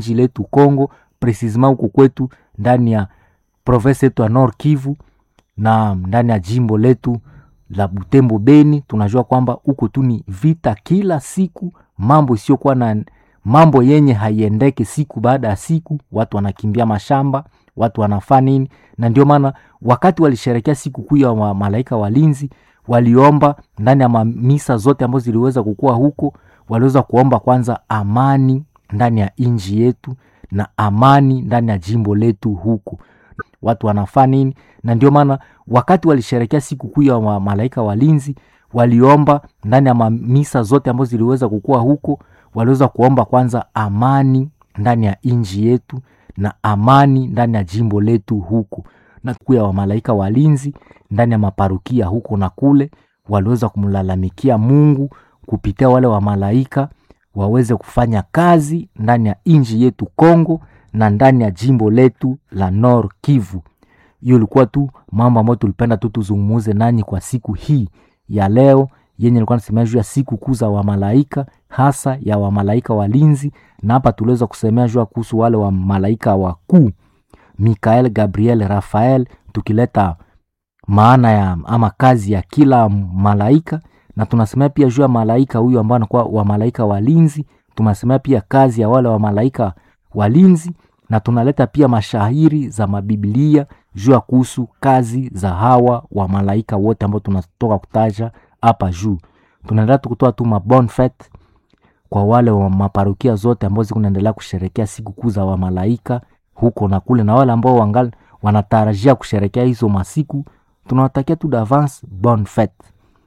nchi letu Congo, precisement huku kwetu ndani ya province yetu ya Nord Kivu na ndani ya jimbo letu la Butembo Beni, tunajua kwamba huko tu ni vita kila siku, mambo isiyokuwa na mambo yenye haiendeke siku baada ya siku, watu wanakimbia mashamba, watu wanafaa nini, na ndio maana wakati walisherekea siku kuu ya wa malaika walinzi, waliomba ndani ya mamisa zote ambazo ziliweza kukua huko, waliweza kuomba kwanza amani ndani ya nchi yetu na amani ndani ya jimbo letu huku watu wanafaa nini, na ndio maana wakati walisherekea siku kuu ya wa malaika walinzi, waliomba ndani ya mamisa zote ambazo ziliweza kukua huko, waliweza kuomba kwanza amani ndani ya nchi yetu na amani ndani ya jimbo letu huku, na kuu ya wamalaika walinzi ndani ya maparukia huko na kule, waliweza kumlalamikia Mungu kupitia wale wamalaika waweze kufanya kazi ndani ya nchi yetu Kongo na ndani ya jimbo letu la Nord Kivu. Hiyo ilikuwa tu mambo ambayo tulipenda tu tuzungumuze nanyi kwa siku hii ya leo yenye ilikuwa nasemea juu ya siku kuu za wamalaika hasa ya wamalaika walinzi, na hapa tuliweza kusemea juu ya kuhusu wale wamalaika wakuu Mikael, Gabriel, Rafael, tukileta maana ya ama kazi ya kila malaika, na tunasemea pia juu ya malaika huyu ambao anakuwa wamalaika walinzi. Tunasemea pia kazi ya wale wamalaika walinzi na tunaleta pia mashahiri za mabiblia juu ya kuhusu kazi za hawa wa malaika wote ambao tunatoka kutaja hapa juu. Tunaendelea tukutoa tu mabon fete kwa wale wa maparokia zote ambao zikunaendelea kusherekea siku kuu za wamalaika huko na kule, na wale ambao wangali wanatarajia kusherekea hizo masiku, tunawatakia tu d'avance bon fete.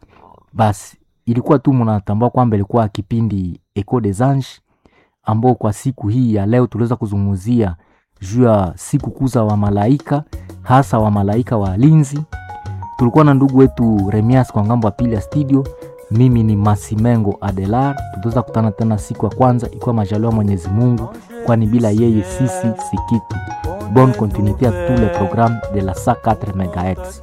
Basi ilikuwa tu mnatambua kwamba ilikuwa kipindi Echo des Anges ambao kwa siku hii ya leo tuliweza kuzungumzia juu ya siku kuu za wamalaika hasa wamalaika walinzi. Tulikuwa na ndugu wetu Remias kwa ngambo ya pili ya studio. Mimi ni Masimengo Adelar. Tutaweza kutana tena siku ya kwanza ikiwa majaliwa Mwenyezi Mungu, kwani bila yeye sisi si kitu. Bonne continuité à tous les programmes de la 104 MHz.